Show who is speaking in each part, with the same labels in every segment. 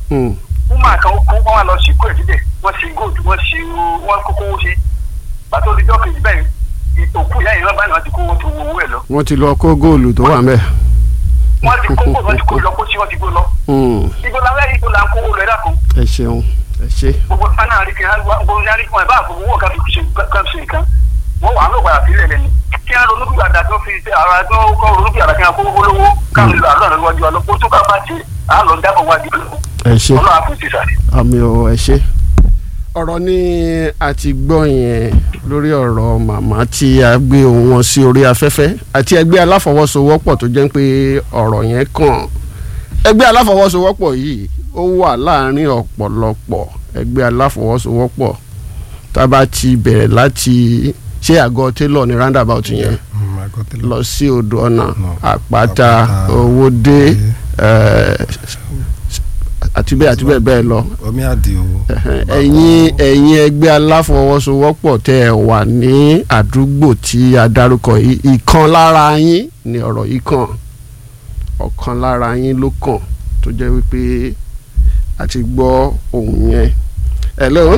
Speaker 1: Mm.
Speaker 2: woman kan kó wọn wá lọ sí kó ìdílé wọn sí gold wọn sí wọn kókó owó ṣe pàtó ìjọ kejì bẹ́ẹ̀ òkú ìyá yìí wọn bá ní wọn ti kó owó tó owó ẹ̀ lọ
Speaker 1: wọ́n ti lọ kó góòlù tó wà mẹ́.
Speaker 2: wọn ti kó gold wọn ti kó lọ kó sí wọn ti kó lọ
Speaker 1: Mm.
Speaker 2: ibo la wẹ́ ibo la ń kó owó lọ ẹ̀dá kan
Speaker 1: ẹ ṣeun ẹ ṣe.
Speaker 2: gbogbo fana àríkè gbogbo ní àríkè wọn ẹ̀ bá àgbogbo owó kan fi ṣe kan ṣe nǹkan wọn wà á lọ padà sílẹ̀ lẹ́nu kí wọn ronú gbàdá tó fi ṣe ara tó kọ́ ronú gbàdá kí wọn kó owó lówó káwọn ìlú àlọ́ àlọ́ wájú àlọ́ kó tó bá bá ṣe àlọ́ dábọ̀ wájú àlọ́
Speaker 1: ẹ ṣe.
Speaker 2: ọlọ́run àfẹ́sí sàrẹ́.
Speaker 1: àmì ò ẹ ṣe. ọ̀rọ̀ ni a ti gbọ́ yẹn lórí ọ̀rọ̀ màmá tí a gbé ohùn wọn sí orí afẹ́fẹ́ àti ẹgbẹ́ aláfọwọ́sowọ́pọ̀ tó jẹ́ pé ọ̀rọ̀ yẹn kàn. ẹgbẹ́ aláfọwọ́sowọ́pọ̀ yìí ó wà láàárín ọ̀pọ̀lọpọ̀ ẹgbẹ́ aláfọwọ́sowọ́pọ̀ tá a bá ti bẹ̀rẹ̀ láti ṣé àgọ́ télọ̀ ní roundabout yẹn
Speaker 3: Mm, I got the
Speaker 1: lọ sí odò ọ̀nà
Speaker 3: No.
Speaker 1: àpáta
Speaker 3: Àpáta,
Speaker 1: owódé
Speaker 3: eh,
Speaker 1: ẹ̀, àti bẹ́ẹ̀ àti bẹ́ẹ̀ bẹ́ẹ̀ lọ
Speaker 3: omi àdìo.
Speaker 1: ẹ̀yin ẹ̀yin ẹgbẹ́ aláfọwọ́sowọ́pọ̀ tẹ́ ẹ wà ní àdúgbò tí a dárúkọ yìí ìkan lára yín ni ọ̀rọ̀ yìí kàn ọ̀kan lára yín ló kàn tó jẹ́ wípé a ti gbọ́ ohun yẹn. hello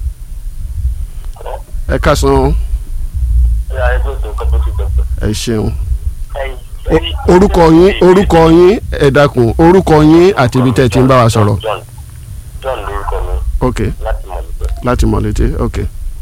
Speaker 1: ẹ kásán ẹ ṣeun O- orúkọ yín orúkọ yín ẹ dákun orúkọ yín àti ibi tẹ́ ẹ ti ń bá wa sọ̀rọ̀
Speaker 4: John John lórúkọ mi
Speaker 1: ok
Speaker 4: láti mọ̀lẹ́gbẹ́.
Speaker 1: láti mọ̀ létí ok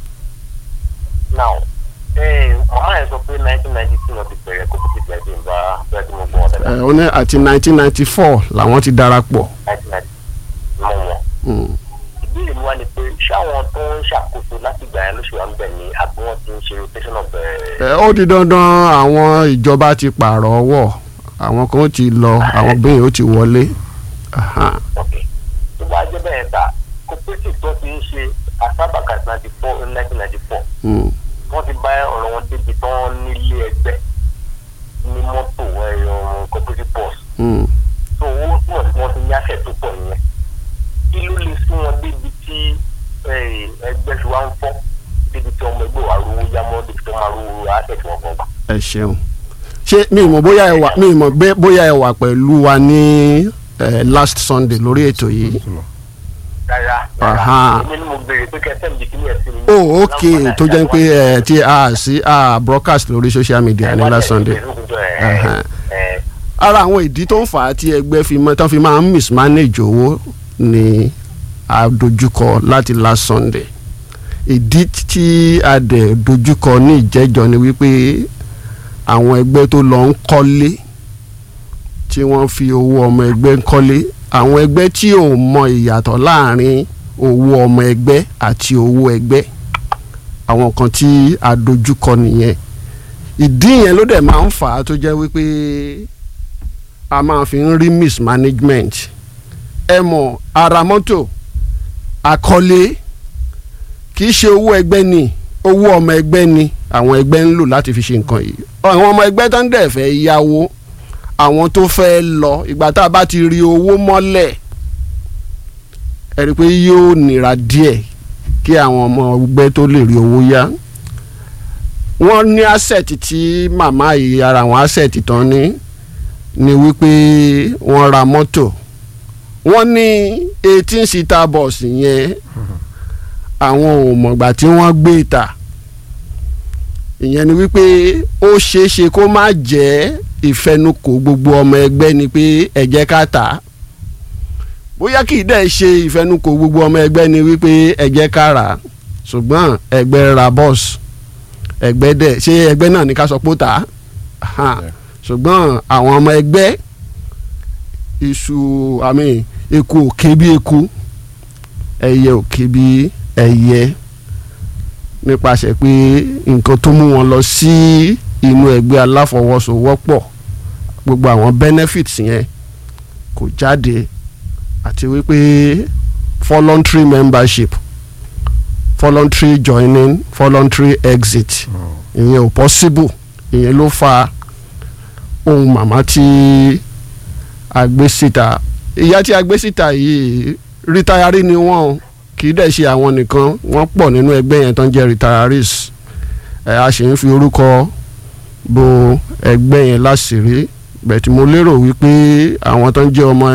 Speaker 4: now ee màmá yẹn sọ pé nineteen ninety two náà ti bẹ̀rẹ̀ kó kókó ìgbà ìdí ìgbà bẹ́ẹ̀ tí mo gbọ́ wọn
Speaker 1: ẹ
Speaker 4: dáadáa
Speaker 1: ó ní àti nineteen ninety four làwọn ti darapọ̀.
Speaker 4: nineteen ninety mọ̀ wọn.
Speaker 1: Mm.
Speaker 4: ìbéèrè mi wá ni pé ṣáwọn tó ń ṣàkóso láti ìgbà yẹn lóṣù wa ń bẹ̀ ni àbí wọ́n ti ń ṣe rotation of
Speaker 1: ẹ ó di dandan àwọn ìjọba ti pààrọ̀ ọwọ́ àwọn kan ó ti lọ àwọn bẹ́ẹ̀ ó ti wọlé. Aha.
Speaker 4: ok tó bá jẹ́ bẹ́ẹ̀ ta cooperative tó ti ń ṣe asábàkà ninety four nineteen ninety four
Speaker 1: Mm.
Speaker 4: wọ́n ti bá ọ̀rọ̀ wọn débi tán nílé ẹgbẹ́ ní mọ́tò ẹ̀yọ̀ cooperative bus
Speaker 1: Mm.
Speaker 4: so owó pọ̀ tí wọ́n ti ní àṣẹ tó pọ̀ nìyẹn kí ló lè sún wọn débi tí eh, ẹgbẹ́ fi wá ń fọ́ débi tí ọmọ ẹgbẹ́ wa rówó yá mọ́ débi tí wọ́n máa rówó àṣẹ tí wọ́n kàn gbà.
Speaker 1: ẹ ṣeun ṣé mi ì mọ̀ bóyá ẹ wà mi ì mọ̀ bẹ́- bóyá ẹ wà pẹ̀lú wa ní eh, last Sunday lórí ètò yìí.
Speaker 4: rárá
Speaker 1: Aha.
Speaker 4: rárá èmi ni mo béèrè pé kẹsẹ́ mi di kíní ẹ̀ sí mi.
Speaker 1: oh ok tó jẹ́ pé ẹ tí a sí a broadcast lórí social media ní last Sunday. Aha. ara àwọn ìdí tó ń fà á tí ẹgbẹ́ fi mọ́ tán fi máa ń mismanage owó ni a dojúkọ láti last Sunday ìdí tí a dẹ̀ dojúkọ ní ìjẹ́jọ́ ni wípé àwọn ẹgbẹ́ tó lọ ń kọ́lé tí wọ́n fi owó ọmọ ẹgbẹ́ ń kọ́lé àwọn ẹgbẹ́ tí ò mọ ìyàtọ̀ láàrin owó ọmọ ẹgbẹ́ àti owó ẹgbẹ́ àwọn kan tí a dojúkọ nìyẹn ìdí yẹn ló dẹ̀ máa ń fà á tó jẹ́ wípé a máa fi ń rí mismanagement ẹ mọ̀ ara mọ́tò àkọlé kì í ṣe owó ẹgbẹ́ ni owó ọmọ ẹgbẹ́ ni àwọn ẹgbẹ́ ń lò láti fi ṣe nǹkan yìí àwọn ọmọ ẹgbẹ́ tó ń dẹ̀ fẹ́ yáwó àwọn tó fẹ́ lọ ìgbà tá a bá ti rí owó mọ́lẹ̀ ẹ rí i pé yóò nira díẹ̀ kí àwọn ọmọ ẹgbẹ́ tó lè rí owó yá wọ́n ní asset tí màmá yìí ara àwọn asset tán ní ni wípé wọ́n ra mọ́tò wọ́n ní eighteen seater bus yẹn àwọn ò mọ̀gbà tí wọ́n gbé ta ìyẹn ni wípé ó ṣeé ṣe kó má jẹ́ ìfẹnukò gbogbo ọmọ ẹgbẹ́ ni pé ẹ jẹ́ ká tà á bóyá kì í dẹ̀ ṣe ìfẹnukò gbogbo ọmọ ẹgbẹ́ ni wípé ẹ jẹ́ ká rà á ṣùgbọ́n ẹgbẹ́ ra bọ́ọ̀sì ẹgbẹ́ dẹ̀ ṣé ẹgbẹ́ náà ní ká sọ pé ó tà á Aha. ṣùgbọ́n àwọn ọmọ ẹgbẹ́ iṣu àmì eku ò ké bí eku ẹyẹ ò ké bí ẹyẹ nípasẹ̀ pé nǹkan tó mú wọn lọ sí inú ẹgbẹ́ aláfọwọ́sowọ́pọ̀ gbogbo àwọn benefits yẹn kò jáde àti wípé voluntary membership voluntary joining voluntary exit ìyẹn ò possible ìyẹn ló fa ohun màmá tí a gbé síta ìyá tí a gbé síta yìí rítayárí ni wọ́n o kì í dẹ̀ ṣe àwọn nìkan wọ́n pọ̀ nínú ẹgbẹ́ yẹn tó ń jẹ́ retirees ẹ̀ a sì ń fi orúkọ bo ẹgbẹ́ yẹn láṣìírí bẹ̀tì mo lérò wípé àwọn tó ń jẹ́ ọmọ